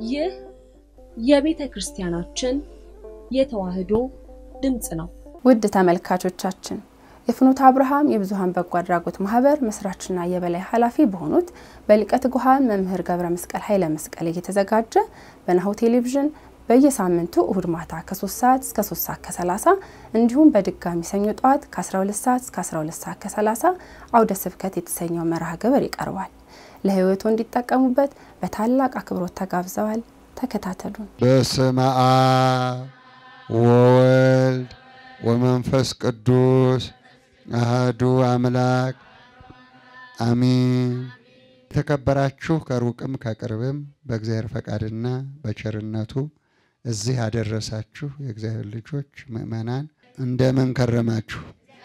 ይህ የቤተ ክርስቲያናችን የተዋሕዶ ድምፅ ነው። ውድ ተመልካቾቻችን የፍኖተ አብርሃም የብዙኃን በጎ አድራጎት ማህበር መስራችና የበላይ ኃላፊ በሆኑት በሊቀ ትጉሃን መምህር ገብረ መስቀል ኃይለ መስቀል እየተዘጋጀ በናሁ ቴሌቪዥን በየሳምንቱ እሁድ ማታ ከ3 ሰዓት እስከ 3 ሰዓት ከ30 እንዲሁም በድጋሚ ሰኞ ጠዋት ከ12 ሰዓት እስከ 12 ሰዓት ከ30 አውደ ስብከት የተሰኘው መርሃ ግብር ይቀርባል። ለህይወቱ እንዲጠቀሙበት በታላቅ አክብሮት ተጋብዘዋል። ተከታተሉን። በስመ አብ ወወልድ ወመንፈስ ቅዱስ አህዱ አምላክ አሚን። የተከበራችሁ ከሩቅም ከቅርብም በእግዚአብሔር ፈቃድና በቸርነቱ እዚህ ያደረሳችሁ የእግዚአብሔር ልጆች ምእመናን እንደምን ከረማችሁ?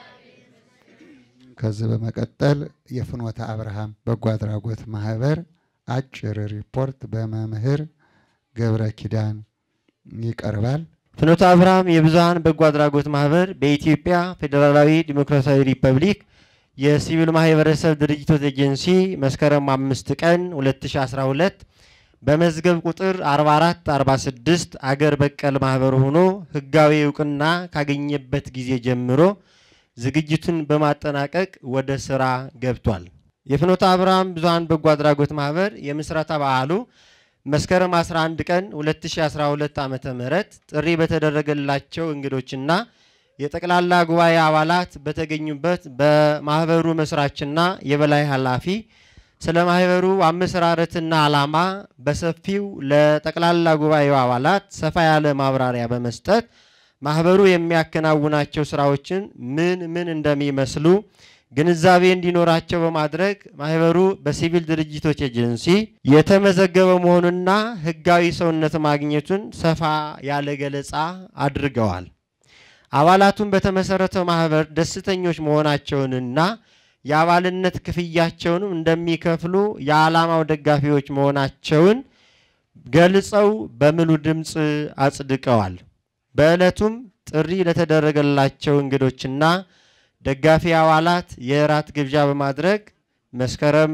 ከዚህ በመቀጠል የፍኖተ አብርሃም በጎ አድራጎት ማህበር አጭር ሪፖርት በመምህር ገብረ ኪዳን ይቀርባል። ፍኖተ አብርሃም የብዙኃን በጎ አድራጎት ማህበር በኢትዮጵያ ፌዴራላዊ ዲሞክራሲያዊ ሪፐብሊክ የሲቪል ማህበረሰብ ድርጅቶች ኤጀንሲ መስከረም አምስት ቀን 2012 በመዝገብ ቁጥር 4446 አገር በቀል ማህበር ሆኖ ህጋዊ እውቅና ካገኘበት ጊዜ ጀምሮ ዝግጅቱን በማጠናቀቅ ወደ ስራ ገብቷል። የፍኖተ አብርሃም ብዙኃን በጎ አድራጎት ማህበር የምስረታ በዓሉ መስከረም 11 ቀን 2012 ዓ ም ጥሪ በተደረገላቸው እንግዶችና የጠቅላላ ጉባኤ አባላት በተገኙበት በማህበሩ መስራችና የበላይ ኃላፊ ስለ ማህበሩ አመሰራረትና ዓላማ በሰፊው ለጠቅላላ ጉባኤው አባላት ሰፋ ያለ ማብራሪያ በመስጠት ማህበሩ የሚያከናውናቸው ስራዎችን ምን ምን እንደሚመስሉ ግንዛቤ እንዲኖራቸው በማድረግ ማህበሩ በሲቪል ድርጅቶች ኤጀንሲ የተመዘገበ መሆኑና ህጋዊ ሰውነት ማግኘቱን ሰፋ ያለ ገለጻ አድርገዋል። አባላቱን በተመሰረተው ማህበር ደስተኞች መሆናቸውንና የአባልነት ክፍያቸውንም እንደሚከፍሉ የዓላማው ደጋፊዎች መሆናቸውን ገልጸው በሙሉ ድምፅ አጽድቀዋል። በዕለቱም ጥሪ ለተደረገላቸው እንግዶችና ደጋፊ አባላት የእራት ግብዣ በማድረግ መስከረም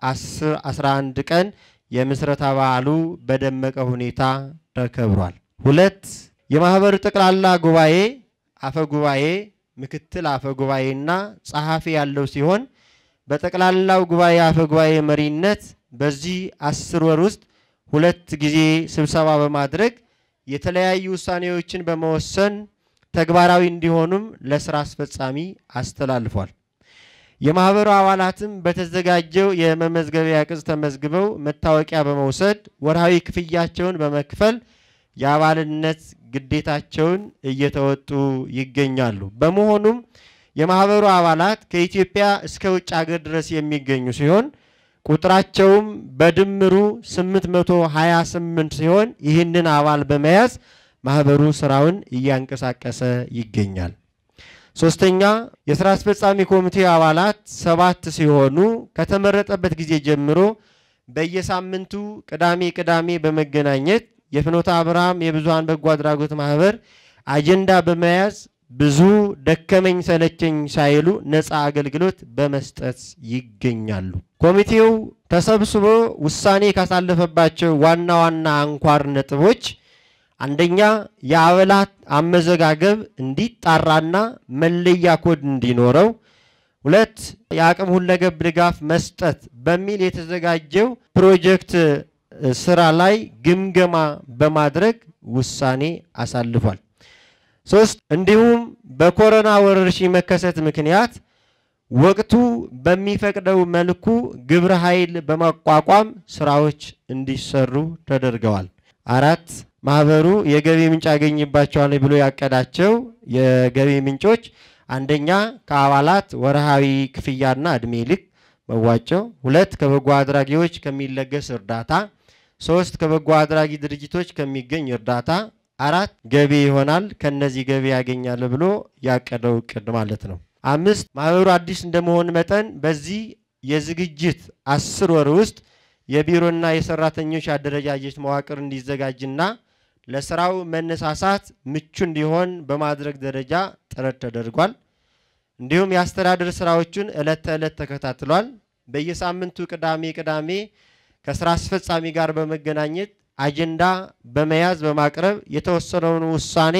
11 ቀን የምስረታ በዓሉ በደመቀ ሁኔታ ተከብሯል። ሁለት የማህበሩ ጠቅላላ ጉባኤ አፈ ጉባኤ፣ ምክትል አፈ ጉባኤና ጸሐፊ ያለው ሲሆን በጠቅላላው ጉባኤ አፈ ጉባኤ መሪነት በዚህ አስር ወር ውስጥ ሁለት ጊዜ ስብሰባ በማድረግ የተለያዩ ውሳኔዎችን በመወሰን ተግባራዊ እንዲሆኑም ለስራ አስፈጻሚ አስተላልፏል። የማህበሩ አባላትም በተዘጋጀው የመመዝገቢያ ቅጽ ተመዝግበው መታወቂያ በመውሰድ ወርሃዊ ክፍያቸውን በመክፈል የአባልነት ግዴታቸውን እየተወጡ ይገኛሉ። በመሆኑም የማህበሩ አባላት ከኢትዮጵያ እስከ ውጭ ሀገር ድረስ የሚገኙ ሲሆን ቁጥራቸውም በድምሩ 828 ሲሆን ይህንን አባል በመያዝ ማህበሩ ስራውን እያንቀሳቀሰ ይገኛል። ሶስተኛ የስራ አስፈጻሚ ኮሚቴ አባላት ሰባት ሲሆኑ ከተመረጠበት ጊዜ ጀምሮ በየሳምንቱ ቅዳሜ ቅዳሜ በመገናኘት የፍኖተ አብርሃም የብዙኃን በጎ አድራጎት ማህበር አጀንዳ በመያዝ ብዙ ደከመኝ ሰለቸኝ ሳይሉ ነፃ አገልግሎት በመስጠት ይገኛሉ። ኮሚቴው ተሰብስቦ ውሳኔ ካሳለፈባቸው ዋና ዋና አንኳር ነጥቦች አንደኛ የአባላት አመዘጋገብ እንዲጣራና መለያ ኮድ እንዲኖረው፣ ሁለት የአቅም ሁለገብ ድጋፍ መስጠት በሚል የተዘጋጀው ፕሮጀክት ስራ ላይ ግምገማ በማድረግ ውሳኔ አሳልፏል። ሶስት እንዲሁም በኮሮና ወረርሽኝ መከሰት ምክንያት ወቅቱ በሚፈቅደው መልኩ ግብረ ኃይል በማቋቋም ስራዎች እንዲሰሩ ተደርገዋል። አራት ማህበሩ የገቢ ምንጭ ያገኝባቸዋል ብሎ ያቀዳቸው የገቢ ምንጮች አንደኛ ከአባላት ወርሃዊ ክፍያና እድሜ ልክ መዋጮ፣ ሁለት ከበጎ አድራጊዎች ከሚለገስ እርዳታ፣ ሶስት ከበጎ አድራጊ ድርጅቶች ከሚገኝ እርዳታ፣ አራት ገቢ ይሆናል ከነዚህ ገቢ ያገኛል ብሎ ያቀደው እቅድ ማለት ነው። አምስት ማህበሩ አዲስ እንደመሆን መጠን በዚህ የዝግጅት አስር ወር ውስጥ የቢሮና የሰራተኞች አደረጃጀት መዋቅር እንዲዘጋጅና ለስራው መነሳሳት ምቹ እንዲሆን በማድረግ ደረጃ ጥረት ተደርጓል። እንዲሁም የአስተዳደር ስራዎቹን ዕለት ተዕለት ተከታትሏል። በየሳምንቱ ቅዳሜ ቅዳሜ ከስራ አስፈጻሚ ጋር በመገናኘት አጀንዳ በመያዝ በማቅረብ የተወሰነውን ውሳኔ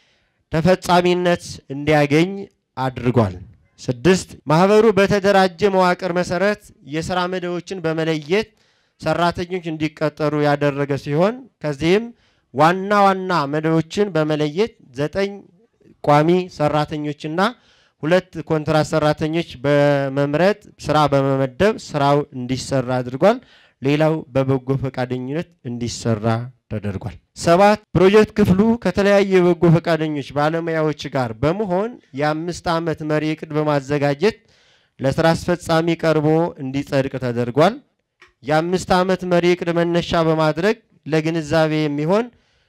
ተፈጻሚነት እንዲያገኝ አድርጓል። ስድስት ማህበሩ በተደራጀ መዋቅር መሰረት የስራ መደቦችን በመለየት ሰራተኞች እንዲቀጠሩ ያደረገ ሲሆን ከዚህም ዋና ዋና መደቦችን በመለየት ዘጠኝ ቋሚ ሰራተኞችና ሁለት ኮንትራት ሰራተኞች በመምረጥ ስራ በመመደብ ስራው እንዲሰራ አድርጓል። ሌላው በበጎ ፈቃደኝነት እንዲሰራ ተደርጓል። ሰባት ፕሮጀክት ክፍሉ ከተለያዩ የበጎ ፈቃደኞች ባለሙያዎች ጋር በመሆን የአምስት ዓመት መሪ እቅድ በማዘጋጀት ለስራ አስፈጻሚ ቀርቦ እንዲጸድቅ ተደርጓል። የአምስት ዓመት መሪ እቅድ መነሻ በማድረግ ለግንዛቤ የሚሆን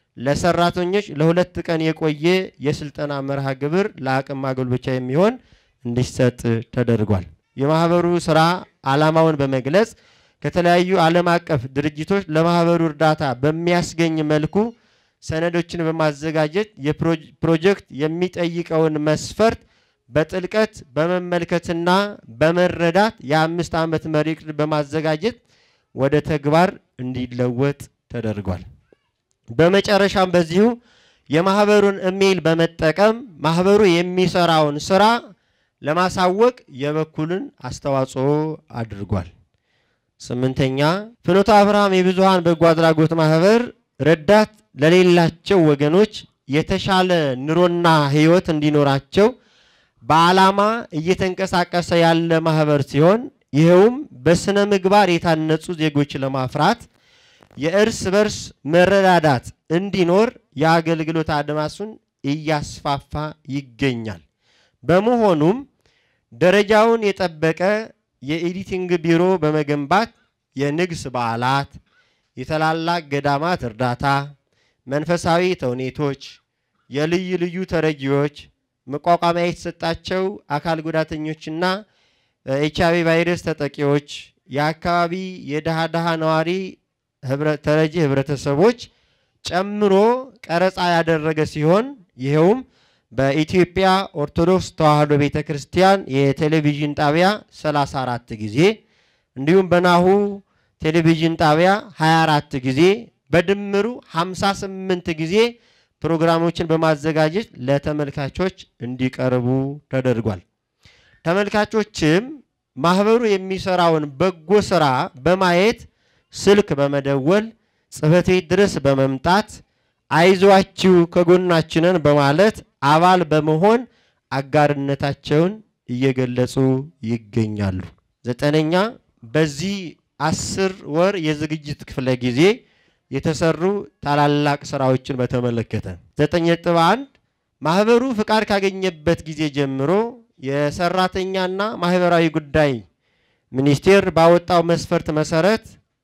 ለሰራተኞች ለሁለት ቀን የቆየ የስልጠና መርሃ ግብር ለአቅም ማጎልበቻ የሚሆን እንዲሰጥ ተደርጓል። የማህበሩ ስራ ዓላማውን በመግለጽ ከተለያዩ ዓለም አቀፍ ድርጅቶች ለማህበሩ እርዳታ በሚያስገኝ መልኩ ሰነዶችን በማዘጋጀት የፕሮጀክት የሚጠይቀውን መስፈርት በጥልቀት በመመልከትና በመረዳት የአምስት ዓመት መሪ እቅድ በማዘጋጀት ወደ ተግባር እንዲለወጥ ተደርጓል። በመጨረሻም በዚሁ የማህበሩን ኢሜይል በመጠቀም ማህበሩ የሚሰራውን ስራ ለማሳወቅ የበኩልን አስተዋጽኦ አድርጓል። ስምንተኛ ፍኖተ አብርሃም የብዙሃን በጎ አድራጎት ማህበር ረዳት ለሌላቸው ወገኖች የተሻለ ኑሮና ህይወት እንዲኖራቸው በዓላማ እየተንቀሳቀሰ ያለ ማህበር ሲሆን ይኸውም በስነ ምግባር የታነጹ ዜጎች ለማፍራት የእርስ በርስ መረዳዳት እንዲኖር የአገልግሎት አድማሱን እያስፋፋ ይገኛል። በመሆኑም ደረጃውን የጠበቀ የኤዲቲንግ ቢሮ በመገንባት የንግስ በዓላት፣ የታላላቅ ገዳማት እርዳታ፣ መንፈሳዊ ተውኔቶች፣ የልዩ ልዩ ተረጂዎች፣ መቋቋሚያ የተሰጣቸው አካል ጉዳተኞችና ኤች አይ ቪ ቫይረስ ተጠቂዎች፣ የአካባቢ የድሃ ድሃ ነዋሪ ተረጂ ህብረተሰቦች ጨምሮ ቀረጻ ያደረገ ሲሆን ይኸውም በኢትዮጵያ ኦርቶዶክስ ተዋሕዶ ቤተ ክርስቲያን የቴሌቪዥን ጣቢያ 34 ጊዜ እንዲሁም በናሁ ቴሌቪዥን ጣቢያ 24 ጊዜ በድምሩ 58 ጊዜ ፕሮግራሞችን በማዘጋጀት ለተመልካቾች እንዲቀርቡ ተደርጓል። ተመልካቾችም ማህበሩ የሚሰራውን በጎ ስራ በማየት ስልክ በመደወል ጽሕፈት ቤት ድረስ በመምጣት አይዟችሁ ከጎናችንን በማለት አባል በመሆን አጋርነታቸውን እየገለጹ ይገኛሉ። ዘጠነኛ በዚህ አስር ወር የዝግጅት ክፍለ ጊዜ የተሰሩ ታላላቅ ስራዎችን በተመለከተ ዘጠኝ ነጥብ አንድ ማህበሩ ፍቃድ ካገኘበት ጊዜ ጀምሮ የሰራተኛና ማህበራዊ ጉዳይ ሚኒስቴር ባወጣው መስፈርት መሰረት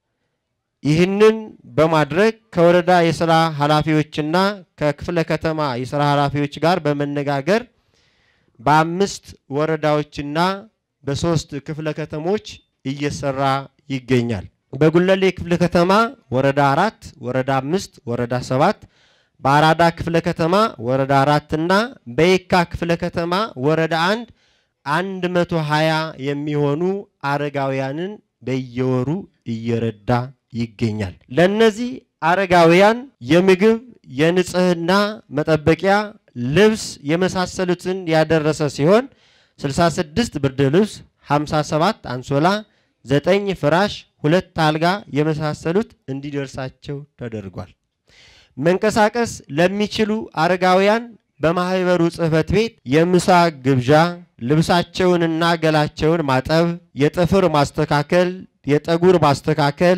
ይህንን በማድረግ ከወረዳ የስራ ኃላፊዎችና ከክፍለ ከተማ የስራ ኃላፊዎች ጋር በመነጋገር በአምስት ወረዳዎችና በሶስት ክፍለ ከተሞች እየሰራ ይገኛል። በጉለሌ ክፍለ ከተማ ወረዳ አራት ወረዳ አምስት ወረዳ ሰባት በአራዳ ክፍለ ከተማ ወረዳ አራት እና በየካ ክፍለ ከተማ ወረዳ አንድ አንድ መቶ ሀያ የሚሆኑ አረጋውያንን በየወሩ እየረዳ ይገኛል። ለእነዚህ አረጋውያን የምግብ፣ የንጽህና መጠበቂያ፣ ልብስ የመሳሰሉትን ያደረሰ ሲሆን 66 ብርድ ልብስ፣ 57 አንሶላ፣ 9 ፍራሽ፣ ሁለት አልጋ የመሳሰሉት እንዲደርሳቸው ተደርጓል። መንቀሳቀስ ለሚችሉ አረጋውያን በማህበሩ ጽሕፈት ቤት የምሳ ግብዣ፣ ልብሳቸውንና ገላቸውን ማጠብ፣ የጥፍር ማስተካከል፣ የጠጉር ማስተካከል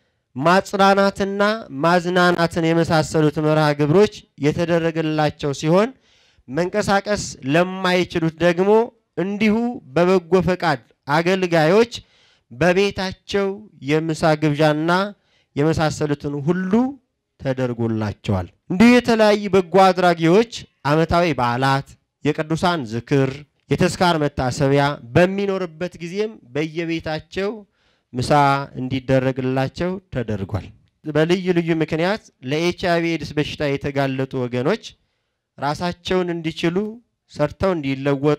ማጽናናትና ማዝናናትን የመሳሰሉት መርሃ ግብሮች የተደረገላቸው ሲሆን መንቀሳቀስ ለማይችሉት ደግሞ እንዲሁ በበጎ ፈቃድ አገልጋዮች በቤታቸው የምሳ ግብዣና የመሳሰሉትን ሁሉ ተደርጎላቸዋል። እንዲሁ የተለያዩ በጎ አድራጊዎች ዓመታዊ በዓላት፣ የቅዱሳን ዝክር፣ የተስካር መታሰቢያ በሚኖርበት ጊዜም በየቤታቸው ምሳ እንዲደረግላቸው ተደርጓል። በልዩ ልዩ ምክንያት ለኤች አይ ቪ ኤድስ በሽታ የተጋለጡ ወገኖች ራሳቸውን እንዲችሉ ሰርተው እንዲለወጡ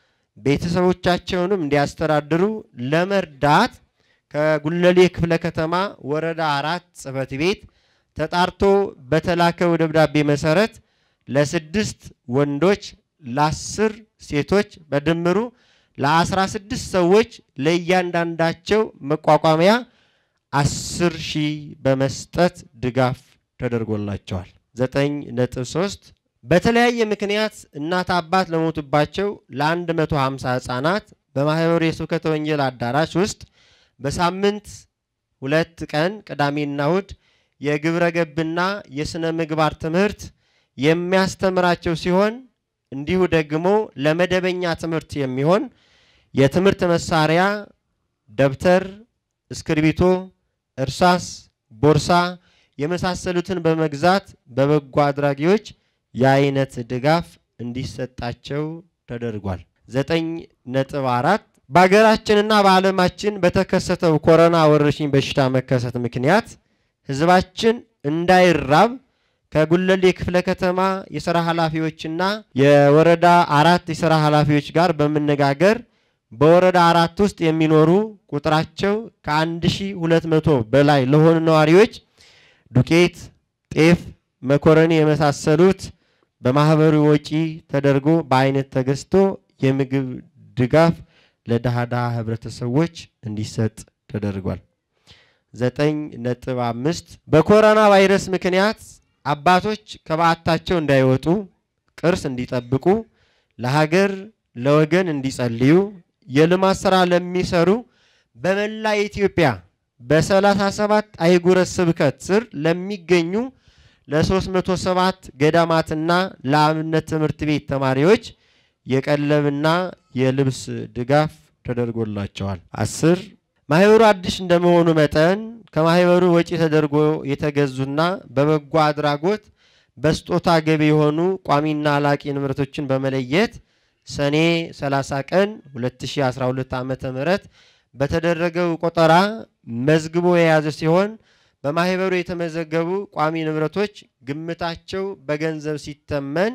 ቤተሰቦቻቸውንም እንዲያስተዳድሩ ለመርዳት ከጉለሌ ክፍለ ከተማ ወረዳ አራት ጽሕፈት ቤት ተጣርቶ በተላከው ደብዳቤ መሰረት ለስድስት ወንዶች ለአስር ሴቶች በድምሩ ለአስራ ስድስት ሰዎች ለእያንዳንዳቸው መቋቋሚያ አስር ሺህ በመስጠት ድጋፍ ተደርጎላቸዋል። ዘጠኝ ነጥብ ሶስት በተለያየ ምክንያት እናት አባት ለሞቱባቸው ለ150 ህጻናት በማህበሩ የስብከተ ወንጌል አዳራሽ ውስጥ በሳምንት ሁለት ቀን ቅዳሜና እሁድ የግብረ ገብና የሥነ ምግባር ትምህርት የሚያስተምራቸው ሲሆን እንዲሁ ደግሞ ለመደበኛ ትምህርት የሚሆን የትምህርት መሳሪያ ደብተር፣ እስክርቢቶ፣ እርሳስ፣ ቦርሳ የመሳሰሉትን በመግዛት በበጎ አድራጊዎች የአይነት ድጋፍ እንዲሰጣቸው ተደርጓል። ዘጠኝ ነጥብ አራት በሀገራችንና በዓለማችን በተከሰተው ኮሮና ወረርሽኝ በሽታ መከሰት ምክንያት ህዝባችን እንዳይራብ ከጉለሌ ክፍለ ከተማ የሥራ ኃላፊዎችና የወረዳ አራት የሥራ ኃላፊዎች ጋር በመነጋገር በወረዳ አራት ውስጥ የሚኖሩ ቁጥራቸው ከ1200 በላይ ለሆኑ ነዋሪዎች ዱቄት፣ ጤፍ፣ መኮረኒ የመሳሰሉት በማህበሩ ወጪ ተደርጎ በአይነት ተገዝቶ የምግብ ድጋፍ ለድሃ ህብረተሰቦች እንዲሰጥ ተደርጓል። ዘጠኝ ነጥብ አምስት በኮሮና ቫይረስ ምክንያት አባቶች ከበዓታቸው እንዳይወጡ ቅርስ እንዲጠብቁ ለሀገር ለወገን እንዲጸልዩ የልማት ስራ ለሚሰሩ በመላ ኢትዮጵያ በ37 አህጉረ ስብከት ስር ለሚገኙ ለ307 ገዳማትና ለአብነት ትምህርት ቤት ተማሪዎች የቀለብና የልብስ ድጋፍ ተደርጎላቸዋል። አስር ማህበሩ አዲስ እንደመሆኑ መጠን ከማህበሩ ወጪ ተደርጎ የተገዙና በበጎ አድራጎት በስጦታ ገቢ የሆኑ ቋሚና ላቂ ንብረቶችን በመለየት ሰኔ 30 ቀን 2012 ዓ ም በተደረገው ቆጠራ መዝግቦ የያዘ ሲሆን በማህበሩ የተመዘገቡ ቋሚ ንብረቶች ግምታቸው በገንዘብ ሲተመን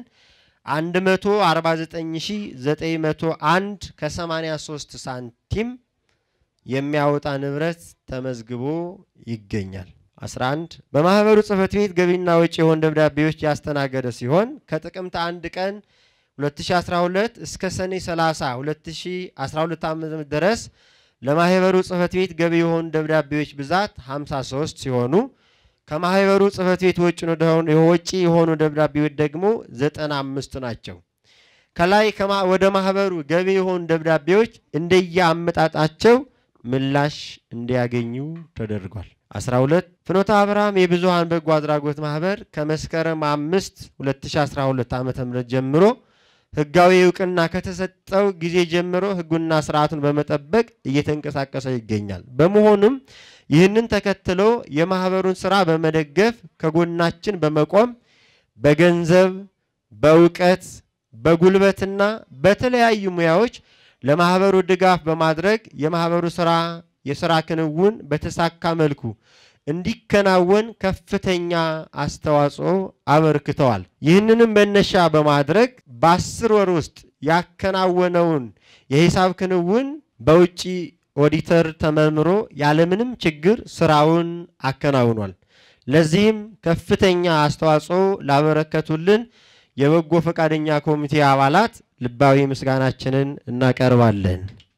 149901 ከ83 ሳንቲም የሚያወጣ ንብረት ተመዝግቦ ይገኛል። 11 በማህበሩ ጽህፈት ቤት ገቢና ወጪ የሆኑ ደብዳቤዎች ያስተናገደ ሲሆን ከጥቅምት 1 ቀን 2012 እስከ ሰኔ 30 2012 ዓ.ም ድረስ ለማህበሩ ጽህፈት ቤት ገቢ የሆኑ ደብዳቤዎች ብዛት 53 ሲሆኑ ከማህበሩ ጽህፈት ቤት ወጪ የሆኑ ደብዳቤዎች ደግሞ 95 ናቸው። ከላይ ወደ ማህበሩ ገቢ የሆኑ ደብዳቤዎች እንደየ አመጣጣቸው ምላሽ እንዲያገኙ ተደርጓል። 12 ፍኖተ አብርሃም የብዙሃን በጎ አድራጎት ማህበር ከመስከረም 5 2012 ዓ ም ጀምሮ ህጋዊ እውቅና ከተሰጠው ጊዜ ጀምሮ ህጉና ስርዓቱን በመጠበቅ እየተንቀሳቀሰ ይገኛል። በመሆኑም ይህንን ተከትሎ የማህበሩን ስራ በመደገፍ ከጎናችን በመቆም በገንዘብ፣ በእውቀት፣ በጉልበትና በተለያዩ ሙያዎች ለማህበሩ ድጋፍ በማድረግ የማህበሩ ስራ የስራ ክንውን በተሳካ መልኩ እንዲከናወን ከፍተኛ አስተዋጽኦ አበርክተዋል። ይህንንም መነሻ በማድረግ በአስር ወር ውስጥ ያከናወነውን የሂሳብ ክንውን በውጭ ኦዲተር ተመርምሮ ያለምንም ችግር ስራውን አከናውኗል። ለዚህም ከፍተኛ አስተዋጽኦ ላበረከቱልን የበጎ ፈቃደኛ ኮሚቴ አባላት ልባዊ ምስጋናችንን እናቀርባለን።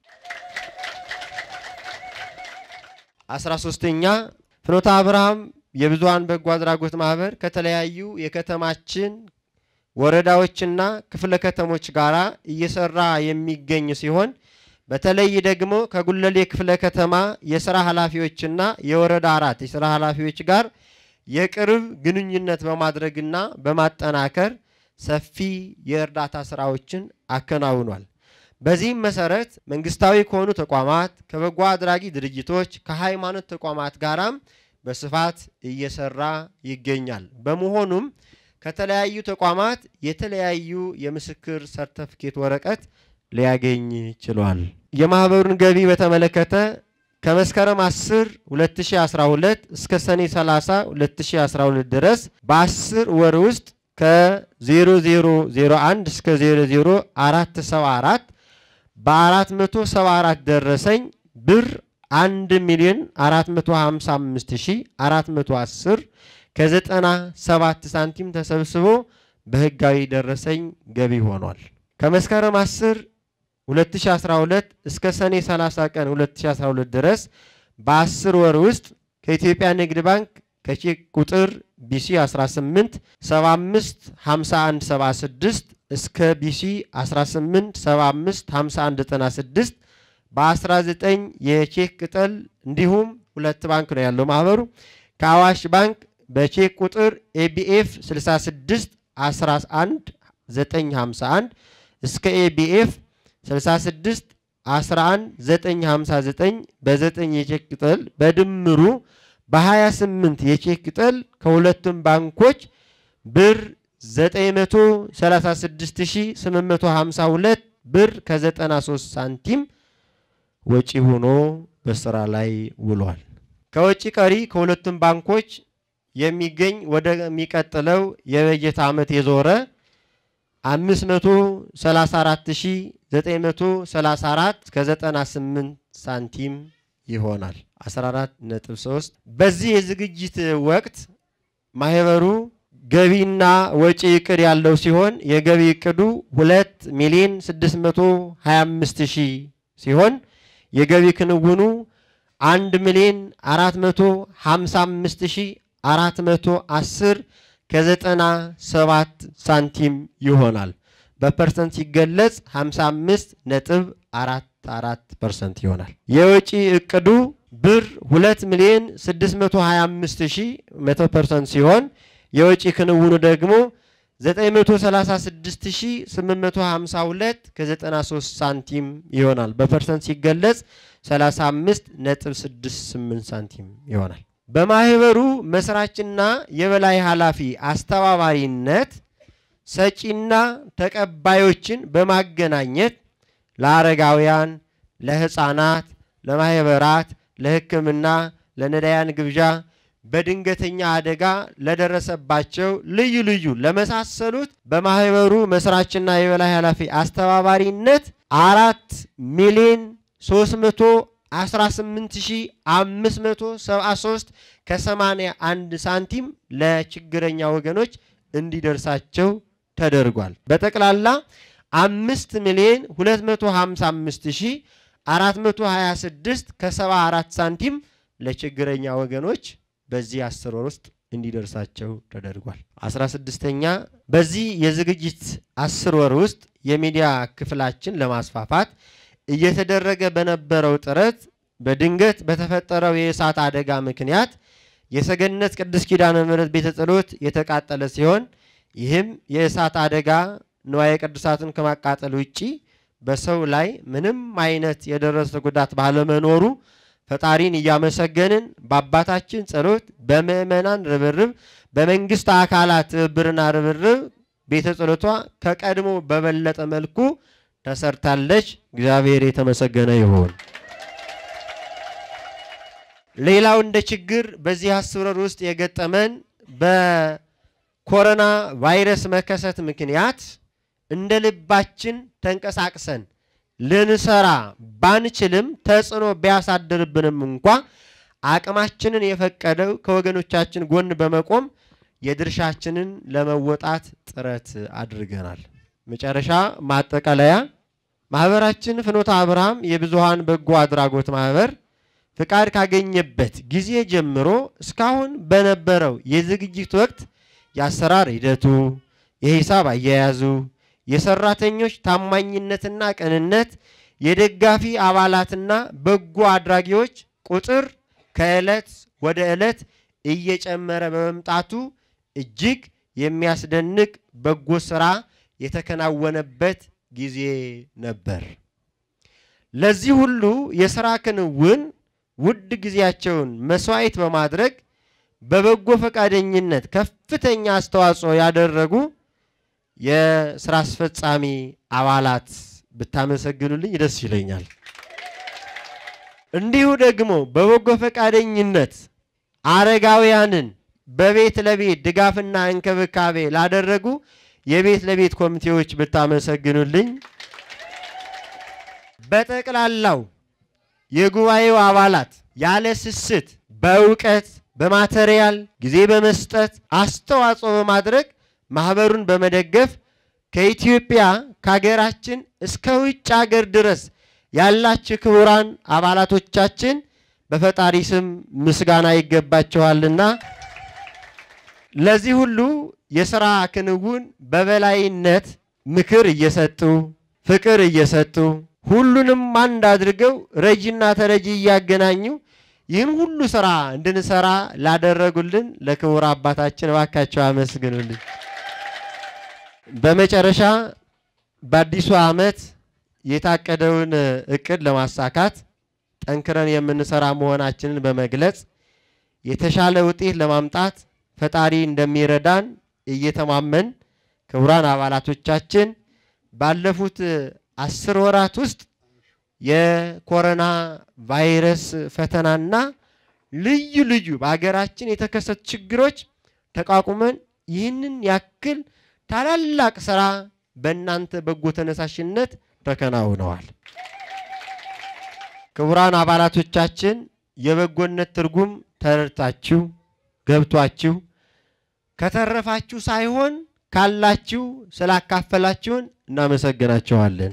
አስራ ሶስተኛ ፍኖተ አብርሃም የብዙሃን በጎ አድራጎት ማህበር ከተለያዩ የከተማችን ወረዳዎችና ክፍለ ከተሞች ጋር እየሰራ የሚገኝ ሲሆን በተለይ ደግሞ ከጉለሌ ክፍለ ከተማ የስራ ኃላፊዎችና የወረዳ አራት የስራ ኃላፊዎች ጋር የቅርብ ግንኙነት በማድረግና በማጠናከር ሰፊ የእርዳታ ስራዎችን አከናውኗል። በዚህም መሰረት መንግስታዊ ከሆኑ ተቋማት፣ ከበጎ አድራጊ ድርጅቶች፣ ከሃይማኖት ተቋማት ጋራም በስፋት እየሰራ ይገኛል። በመሆኑም ከተለያዩ ተቋማት የተለያዩ የምስክር ሰርተፍኬት ወረቀት ሊያገኝ ችሏል። የማህበሩን ገቢ በተመለከተ ከመስከረም 10 2012 እስከ ሰኔ 30 2012 ድረስ በ10 ወር ውስጥ ከ0001 እስከ 00474 በ474 ደረሰኝ ብር 1 ሚሊዮን 455410 ከዘጠና ሰባት ሳንቲም ተሰብስቦ በህጋዊ ደረሰኝ ገቢ ሆኗል። ከመስከረም 10 2012 እስከ ሰኔ 30 ቀን 2012 ድረስ በ10 ወር ውስጥ ከኢትዮጵያ ንግድ ባንክ ከቼክ ቁጥር ቢሲ 18 75 51 76 እስከ ቢሲ 18 75 51 96 በ19 የቼክ ቅጠል እንዲሁም ሁለት ባንክ ነው ያለው ማህበሩ ከአዋሽ ባንክ በቼክ ቁጥር ኤቢኤፍ 66 11 951 እስከ ኤቢኤፍ 66 11 959 በ9 የቼክ ቅጠል በድምሩ በ28 የቼክ ቅጠል ከሁለቱም ባንኮች ብር 936852 ብር ከ93 ሳንቲም ወጪ ሆኖ በስራ ላይ ውሏል። ከወጪ ቀሪ ከሁለቱም ባንኮች የሚገኝ ወደሚቀጥለው የበጀት ዓመት የዞረ 534934 ከ98 ሳንቲም ይሆናል 14.3 በዚህ የዝግጅት ወቅት ማህበሩ ገቢና ወጪ እቅድ ያለው ሲሆን የገቢ እቅዱ 2 ሚሊዮን 625 ሺህ ሲሆን የገቢ ክንውኑ 1 ሚሊዮን 455 ሺህ 410 ከ97 ሳንቲም ይሆናል። በፐርሰንት ሲገለጽ 55 ነጥብ 44 ፐርሰንት ይሆናል። የወጪ እቅዱ ብር 2 ሚሊዮን 625 ሺህ 100 ፐርሰንት ሲሆን የወጪ ክንውኑ ደግሞ 936852 ከ93 ሳንቲም ይሆናል። በፐርሰንት ሲገለጽ 35 ነጥብ 68 ሳንቲም ይሆናል። በማህበሩ መስራችና የበላይ ኃላፊ አስተባባሪነት ሰጪና ተቀባዮችን በማገናኘት ለአረጋውያን፣ ለህፃናት፣ ለማህበራት፣ ለሕክምና፣ ለነዳያን ግብዣ በድንገተኛ አደጋ ለደረሰባቸው ልዩ ልዩ ለመሳሰሉት በማህበሩ መስራችና የበላይ ኃላፊ አስተባባሪነት አራት ሚሊዮን 318573 ከ81 ሳንቲም ለችግረኛ ወገኖች እንዲደርሳቸው ተደርጓል። በጠቅላላ አምስት ሚሊዮን 255426 ከ74 ሳንቲም ለችግረኛ ወገኖች በዚህ አስር ወር ውስጥ እንዲደርሳቸው ተደርጓል። አስራ ስድስተኛ በዚህ የዝግጅት አስር ወር ውስጥ የሚዲያ ክፍላችን ለማስፋፋት እየተደረገ በነበረው ጥረት በድንገት በተፈጠረው የእሳት አደጋ ምክንያት የሰገነት ቅድስት ኪዳነ ምሕረት ቤተ ጸሎት የተቃጠለ ሲሆን ይህም የእሳት አደጋ ንዋየ ቅዱሳትን ከማቃጠል ውጪ በሰው ላይ ምንም አይነት የደረሰ ጉዳት ባለመኖሩ ፈጣሪን እያመሰገንን በአባታችን ጸሎት በምእመናን ርብርብ በመንግስት አካላት ትብብርና ርብርብ ቤተ ጸሎቷ ከቀድሞ በበለጠ መልኩ ተሰርታለች። እግዚአብሔር የተመሰገነ ይሁን። ሌላው እንደ ችግር በዚህ አስር ወር ውስጥ የገጠመን በኮሮና ቫይረስ መከሰት ምክንያት እንደ ልባችን ተንቀሳቅሰን ልንሰራ ባንችልም ተጽዕኖ ቢያሳድርብንም እንኳ አቅማችንን የፈቀደው ከወገኖቻችን ጎን በመቆም የድርሻችንን ለመወጣት ጥረት አድርገናል። መጨረሻ ማጠቃለያ፣ ማህበራችን ፍኖተ አብርሃም የብዙሃን በጎ አድራጎት ማህበር ፍቃድ ካገኘበት ጊዜ ጀምሮ እስካሁን በነበረው የዝግጅት ወቅት የአሰራር ሂደቱ፣ የሂሳብ አያያዙ የሰራተኞች ታማኝነትና ቅንነት፣ የደጋፊ አባላትና በጎ አድራጊዎች ቁጥር ከዕለት ወደ ዕለት እየጨመረ በመምጣቱ እጅግ የሚያስደንቅ በጎ ስራ የተከናወነበት ጊዜ ነበር። ለዚህ ሁሉ የሥራ ክንውን ውድ ጊዜያቸውን መስዋዕት በማድረግ በበጎ ፈቃደኝነት ከፍተኛ አስተዋጽኦ ያደረጉ የስራ አስፈጻሚ አባላት ብታመሰግኑልኝ ደስ ይለኛል። እንዲሁ ደግሞ በበጎ ፈቃደኝነት አረጋውያንን በቤት ለቤት ድጋፍና እንክብካቤ ላደረጉ የቤት ለቤት ኮሚቴዎች ብታመሰግኑልኝ፣ በጠቅላላው የጉባኤው አባላት ያለ ስስት በእውቀት በማቴሪያል ጊዜ በመስጠት አስተዋጽኦ በማድረግ ማህበሩን በመደገፍ ከኢትዮጵያ ከሀገራችን እስከ ውጭ ሀገር ድረስ ያላችሁ ክቡራን አባላቶቻችን በፈጣሪ ስም ምስጋና ይገባችኋልና ለዚህ ሁሉ የሥራ ክንውን በበላይነት ምክር እየሰጡ ፍቅር እየሰጡ ሁሉንም አንድ አድርገው ረጂና ተረጂ እያገናኙ ይህን ሁሉ ስራ እንድንሰራ ላደረጉልን ለክቡር አባታችን እባካቸው አመስግኑልኝ። በመጨረሻ በአዲሱ ዓመት የታቀደውን እቅድ ለማሳካት ጠንክረን የምንሰራ መሆናችንን በመግለጽ የተሻለ ውጤት ለማምጣት ፈጣሪ እንደሚረዳን እየተማመን ክቡራን አባላቶቻችን ባለፉት አስር ወራት ውስጥ የኮሮና ቫይረስ ፈተናና ልዩ ልዩ በሀገራችን የተከሰቱ ችግሮች ተቋቁመን ይህንን ያክል ታላላቅ ስራ በእናንተ በጎ ተነሳሽነት ተከናውነዋል። ክቡራን አባላቶቻችን የበጎነት ትርጉም ተረድታችሁ ገብቷችሁ ከተረፋችሁ ሳይሆን ካላችሁ ስላካፈላችሁን እናመሰግናቸዋለን።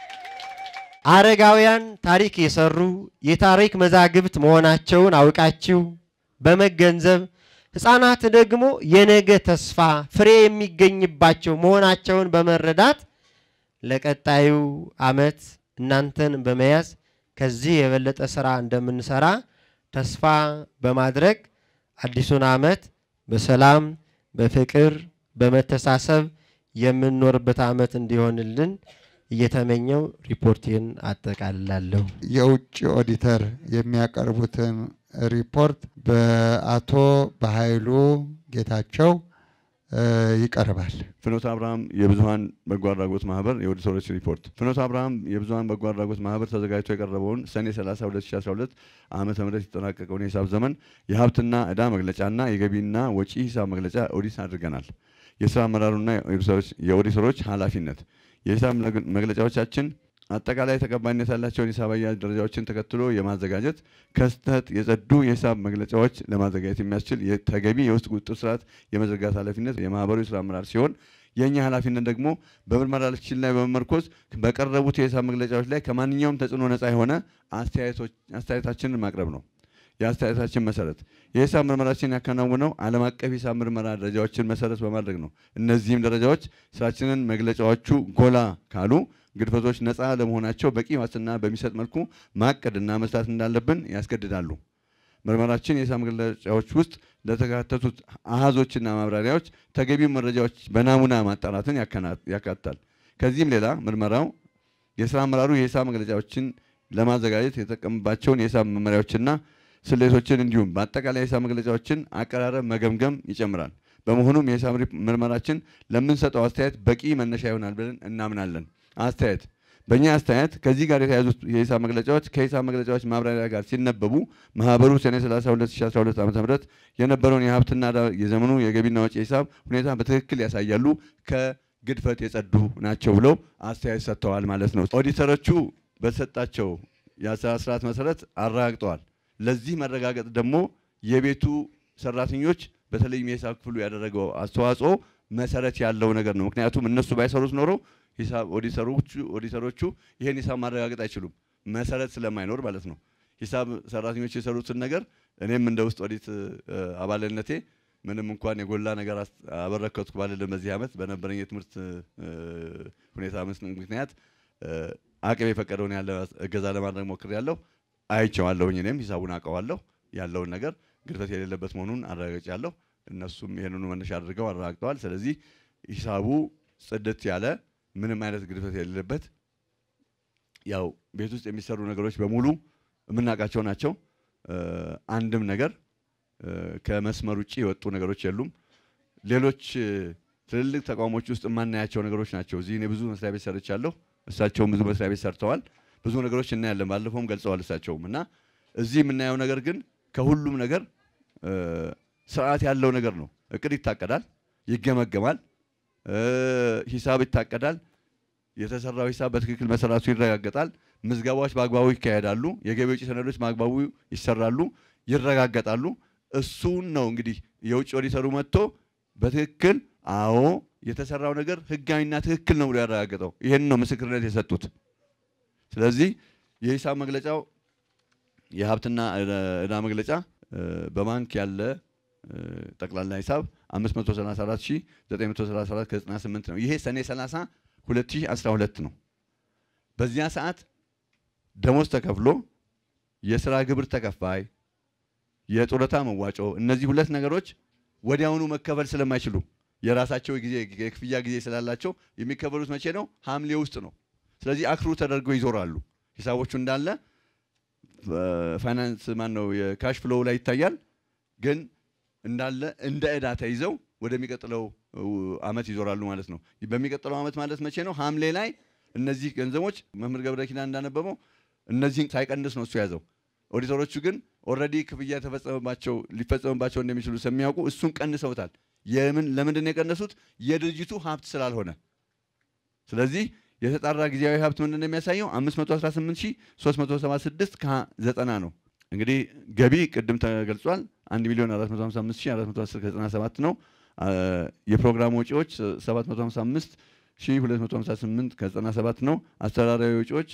አረጋውያን ታሪክ የሰሩ የታሪክ መዛግብት መሆናቸውን አውቃችሁ በመገንዘብ ሕፃናት ደግሞ የነገ ተስፋ ፍሬ የሚገኝባቸው መሆናቸውን በመረዳት ለቀጣዩ ዓመት እናንተን በመያዝ ከዚህ የበለጠ ስራ እንደምንሰራ ተስፋ በማድረግ አዲሱን ዓመት በሰላም በፍቅር በመተሳሰብ የምንኖርበት ዓመት እንዲሆንልን እየተመኘው ሪፖርቴን አጠቃልላለሁ። የውጭ ኦዲተር የሚያቀርቡትን ሪፖርት በአቶ በኃይሉ ጌታቸው እ ይቀርባል። ፍኖተ አብርሃም የብዙሀን በጎ አድራጎት ማህበር የኦዲተሮች ሪፖርት። ፍኖተ አብርሃም የብዙሀን በጎ አድራጎት ማህበር ተዘጋጅቶ የቀረበውን ሰኔ 30 2012 ዓመተ ምህረት የተጠናቀቀውን የሂሳብ ዘመን የሀብትና ዕዳ መግለጫና የገቢና ወጪ ሂሳብ መግለጫ ኦዲት አድርገናል። የስራ አመራሩና የኦዲተሮች ኃላፊነት የሂሳብ መግለጫዎቻችን አጠቃላይ ተቀባይነት ያላቸውን ሂሳብ አያያዝ ደረጃዎችን ተከትሎ የማዘጋጀት ከስህተት የጸዱ የሂሳብ መግለጫዎች ለማዘጋጀት የሚያስችል ተገቢ የውስጥ ቁጥጥር ስርዓት የመዘርጋት ኃላፊነት የማህበሩ የስራ አመራር ሲሆን የእኛ ኃላፊነት ደግሞ በምርመራችን ላይ በመመርኮዝ በቀረቡት የሂሳብ መግለጫዎች ላይ ከማንኛውም ተጽዕኖ ነፃ የሆነ አስተያየታችንን ማቅረብ ነው። የአስተያየታችን መሰረት የሂሳብ ምርመራችን ያከናውነው ዓለም አቀፍ ሂሳብ ምርመራ ደረጃዎችን መሰረት በማድረግ ነው። እነዚህም ደረጃዎች ስራችንን መግለጫዎቹ ጎላ ካሉ ግድፈቶች ነፃ ለመሆናቸው በቂ ዋስትና በሚሰጥ መልኩ ማቀድና መስራት እንዳለብን ያስገድዳሉ። ምርመራችን የሂሳብ መግለጫዎች ውስጥ ለተካተቱት አሃዞችና ማብራሪያዎች ተገቢው መረጃዎች በናሙና ማጣራትን ያካትታል። ከዚህም ሌላ ምርመራው የስራ አመራሩ የሂሳብ መግለጫዎችን ለማዘጋጀት የተጠቀምባቸውን የሂሳብ መመሪያዎችና ስሌቶችን እንዲሁም በአጠቃላይ የሂሳብ መግለጫዎችን አቀራረብ መገምገም ይጨምራል። በመሆኑም የሂሳብ ምርመራችን ለምንሰጠው አስተያየት በቂ መነሻ ይሆናል ብለን እናምናለን። አስተያየት በእኛ አስተያየት ከዚህ ጋር የተያዙት የሂሳብ መግለጫዎች ከሂሳብ መግለጫዎች ማብራሪያ ጋር ሲነበቡ ማህበሩ ሰኔ 30 2012 ዓ ም የነበረውን የሀብትና የዘመኑ የገቢና ወጪ ሂሳብ ሁኔታ በትክክል ያሳያሉ፣ ከግድፈት የጸዱ ናቸው ብለው አስተያየት ሰጥተዋል ማለት ነው። ኦዲተሮቹ በተሰጣቸው የአሰራር ስርዓት መሰረት አረጋግጠዋል። ለዚህ መረጋገጥ ደግሞ የቤቱ ሰራተኞች በተለይም የሂሳብ ክፍሉ ያደረገው አስተዋጽኦ መሰረት ያለው ነገር ነው። ምክንያቱም እነሱ ባይሰሩት ኖሮ ሂሳብ ኦዲተሮቹ ኦዲተሮቹ ይሄን ሂሳብ ማረጋገጥ አይችሉም፣ መሰረት ስለማይኖር ማለት ነው። ሂሳብ ሰራተኞች የሰሩትን ነገር እኔም እንደ ውስጥ ኦዲት አባልነቴ ምንም እንኳን የጎላ ነገር አበረከትኩ ባልልም በዚህ ዓመት በነበረኝ የትምህርት ሁኔታ ምክንያት አቅም የፈቀደውን ያለ እገዛ ለማድረግ ሞክሬያለሁ። አይቼዋለሁኝ። እኔም ሂሳቡን አውቀዋለሁ። ያለውን ነገር ግድፈት የሌለበት መሆኑን አረጋግጫለሁ። እነሱም ይህንኑ መነሻ አድርገው አረጋግጠዋል። ስለዚህ ሂሳቡ ጽድት ያለ ምንም አይነት ግድፈት የሌለበት ያው ቤት ውስጥ የሚሰሩ ነገሮች በሙሉ የምናውቃቸው ናቸው። አንድም ነገር ከመስመር ውጭ የወጡ ነገሮች የሉም። ሌሎች ትልልቅ ተቋሞች ውስጥ የማናያቸው ነገሮች ናቸው። እዚህ እኔ ብዙ መስሪያ ቤት ሰርቻለሁ። እሳቸውም ብዙ መስሪያ ቤት ሰርተዋል። ብዙ ነገሮች እናያለን። ባለፈውም ገልጸዋል እሳቸውም እና እዚህ የምናየው ነገር ግን ከሁሉም ነገር ስርዓት ያለው ነገር ነው። እቅድ ይታቀዳል፣ ይገመገማል፣ ሂሳብ ይታቀዳል። የተሰራው ሂሳብ በትክክል መሰራቱ ይረጋገጣል። ምዝገባዎች በአግባቡ ይካሄዳሉ። የገቢ ወጪ ሰነዶች በአግባቡ ይሰራሉ፣ ይረጋገጣሉ። እሱን ነው እንግዲህ የውጭ ኦዲተሩ መጥቶ በትክክል አዎ የተሰራው ነገር ህጋዊና ትክክል ነው ብሎ ያረጋገጠው። ይህን ነው ምስክርነት የሰጡት። ስለዚህ የሂሳብ መግለጫው የሀብትና ዕዳ መግለጫ በባንክ ያለ ጠቅላላ ሂሳብ 534934 ከ98 ነው። ይሄ ሰኔ 30 2012 ነው። በዚያ ሰዓት ደሞዝ ተከፍሎ የስራ ግብር ተከፋይ፣ የጡረታ መዋጮ እነዚህ ሁለት ነገሮች ወዲያውኑ መከፈል ስለማይችሉ የራሳቸው ጊዜ የክፍያ ጊዜ ስላላቸው የሚከፈሉት መቼ ነው? ሐምሌ ውስጥ ነው። ስለዚህ አክሩ ተደርገው ይዞራሉ። ሂሳቦቹ እንዳለ ፋይናንስ ማን ነው የካሽ ፍሎው ላይ ይታያል። ግን እንዳለ እንደ ዕዳ ተይዘው ወደሚቀጥለው አመት ይዞራሉ ማለት ነው። በሚቀጥለው አመት ማለት መቼ ነው? ሐምሌ ላይ እነዚህ ገንዘቦች መምህር ገብረ ኪዳን እንዳነበበው እነዚህን ሳይቀንስ ነው እሱ ያዘው። ኦዲተሮቹ ግን ኦልሬዲ ክፍያ ተፈጸመባቸው ሊፈጸምባቸው እንደሚችሉ ስለሚያውቁ እሱን ቀንሰውታል። የምን ለምንድን ነው የቀነሱት? የድርጅቱ ሀብት ስላልሆነ። ስለዚህ የተጣራ ጊዜያዊ ሀብት ምንድን ነው የሚያሳየው? 518376 ከ90 ነው። እንግዲህ ገቢ ቅድም ተገልጿል። 1 ሚሊዮን 455410 ከ97 ነው። የፕሮግራም ወጪዎች 755258 ከ97 ነው። አስተዳደራዊ ወጪዎች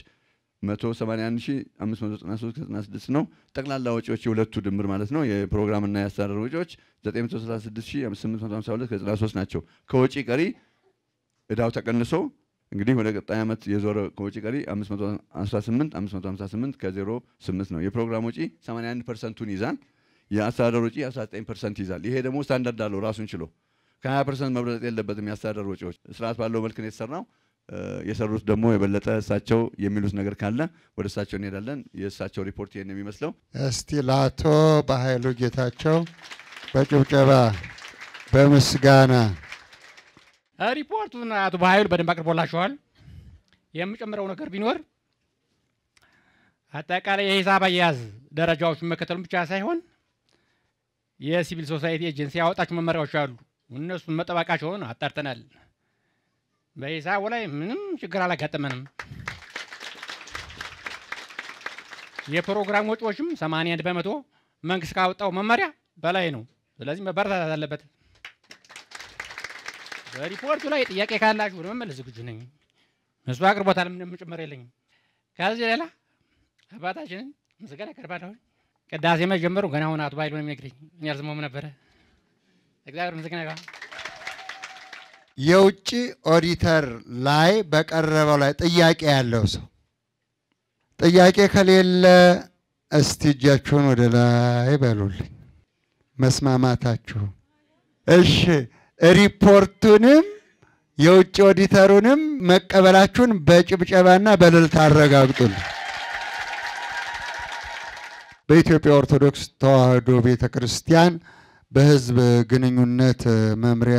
181593 ከ96 ነው። ጠቅላላ ወጪዎች የሁለቱ ድምር ማለት ነው የፕሮግራምና የአስተዳደር ወጪዎች 936852 ከ93 ናቸው። ከወጪ ቀሪ እዳው ተቀንሶ እንግዲህ ወደ ቀጣይ ዓመት የዞረ ከወጪ ቀሪ 518 558 ከ08 ነው። የፕሮግራም ወጪ 81 ፐርሰንቱን ይዛል። የአስተዳደር ወጪ 19 ፐርሰንት ይዛል። ይሄ ደግሞ ስታንዳርድ አለው ራሱን ችሎ ከ20 ፐርሰንት መብለጥ የለበትም። የአስተዳደር ወጪዎች ስርዓት ባለው መልክ ነው የተሰራው። የሰሩት ደግሞ የበለጠ እሳቸው የሚሉት ነገር ካለ ወደ እሳቸው እንሄዳለን። የእሳቸው ሪፖርት ይሄን የሚመስለው። እስቲ ለአቶ በኃይሉ ጌታቸው በጭብጨባ በምስጋና ሪፖርቱን አቶ በኃይሉ በደንብ አቅርቦላችኋል። የምጨምረው ነገር ቢኖር አጠቃላይ የሂሳብ አያያዝ ደረጃዎችን መከተሉን ብቻ ሳይሆን የሲቪል ሶሳይቲ ኤጀንሲ ያወጣቸው መመሪያዎች አሉ። እነሱን መጠባቃቸውን አጣርተናል። በሂሳቡ ላይ ምንም ችግር አላጋጠመንም። የፕሮግራም ወጪዎችም 81 በመቶ መንግስት ካወጣው መመሪያ በላይ ነው። ስለዚህ መበረታታት አለበት። በሪፖርቱ ላይ ጥያቄ ካላችሁ ለመመለስ ዝግጁ ነኝ። እሱ አቅርቦታል፣ ምንም ጭምር የለኝም። ከዚህ ሌላ አባታችንን ምስጋና ያቀርባለሁ። ቅዳሴ መጀመሩ ገና አሁን አቶ ባይሉ ነው የሚነግረኝ። እኔ አልሰማሁም ነበረ። እግዚአብሔር ምስጋና ይግባ። የውጭ ኦዲተር ላይ በቀረበው ላይ ጥያቄ ያለው ሰው ጥያቄ ከሌለ እስቲ እጃችሁን ወደ ላይ በሉልኝ። መስማማታችሁ እሺ። ሪፖርቱንም የውጭ ኦዲተሩንም መቀበላችሁን በጭብጨባና በእልልታ አረጋግጡልኝ። በኢትዮጵያ ኦርቶዶክስ ተዋሕዶ ቤተ ክርስቲያን በሕዝብ ግንኙነት መምሪያ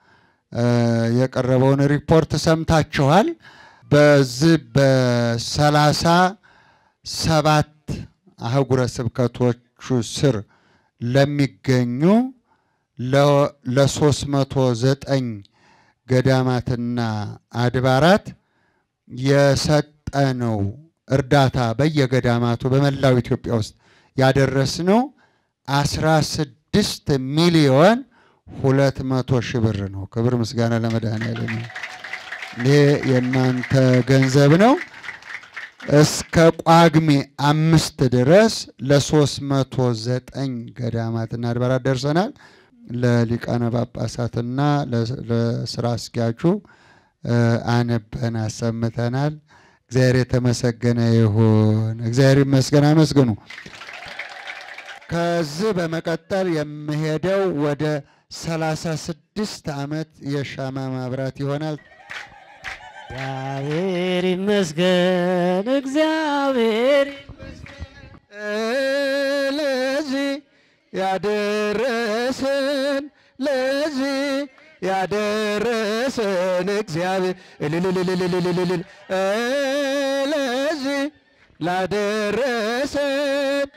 የቀረበውን ሪፖርት ሰምታችኋል። በዚህ በሰላሳ ሰባት አህጉረ ስብከቶቹ ስር ለሚገኙ ለሶስት መቶ ዘጠኝ ገዳማትና አድባራት የሰጠነው እርዳታ በየገዳማቱ በመላው ኢትዮጵያ ውስጥ ያደረስነው አስራ ስድስት ሚሊዮን ሁለት መቶ ሺህ ብር ነው። ክብር ምስጋና ለመድኃኔዓለም። ይሄ የእናንተ ገንዘብ ነው። እስከ ጳጉሜ አምስት ድረስ ለሶስት መቶ ዘጠኝ ገዳማትና አድባራት ደርሰናል። ለሊቃነ ጳጳሳትና ለስራ አስኪያጁ አነበን አሰምተናል። እግዚአብሔር የተመሰገነ ይሁን። እግዚአብሔር ይመስገን። አመስግኑ። ከዚህ በመቀጠል የምሄደው ወደ ሰላሳ ስድስት ዓመት የሻማ ማብራት ይሆናል። እግዚአብሔር ይመስገን፣ እግዚአብሔር ለዚህ ያደረሰን ለዚህ ያደረሰን እግዚአብሔር እልልልልልልልል ለዚህ ላደረሰን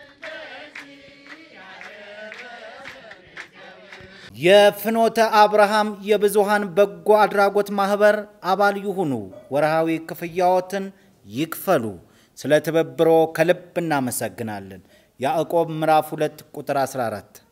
የፍኖተ አብርሃም የብዙሃን በጎ አድራጎት ማህበር አባል ይሁኑ። ወርሃዊ ክፍያዎትን ይክፈሉ። ስለ ትብብሮ ከልብ እናመሰግናለን። ያዕቆብ ምዕራፍ 2 ቁጥር 14